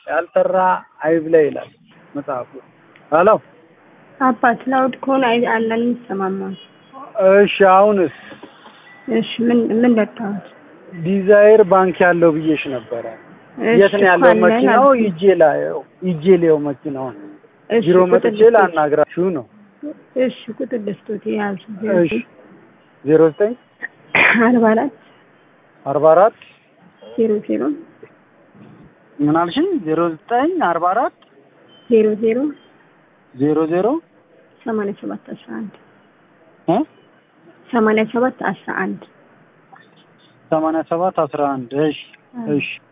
ያልሰራ አይብላ ይላል መጽሐፉ። ሄሎ አባት ላውድ ከሆነ አይ- አለን የሚሰማማው። እሺ፣ አሁንስ እሺ ምን ምን ለታውት? ዲዛይር ባንክ ያለው ብዬሽ ነበረ። የት ነው ያለው መኪናው? ይጄ ላየው ይጄ ሊየው መኪናውን ቢሮ መጥቼ ላናግራችሁ ነው። እሺ ቁጥር ልስጦት የያዙ እሺ ዜሮ ዘጠኝ አርባ አራት አርባ አራት ዜሮ ዜሮ ምን አልሽኝ? ዜሮ ዘጠኝ አርባ አራት ዜሮ ዜሮ ዜሮ ዜሮ ሰማንያ ሰባት አስራ አንድ እ ሰማንያ ሰባት አስራ አንድ ሰማንያ ሰባት አስራ አንድ እሺ እሺ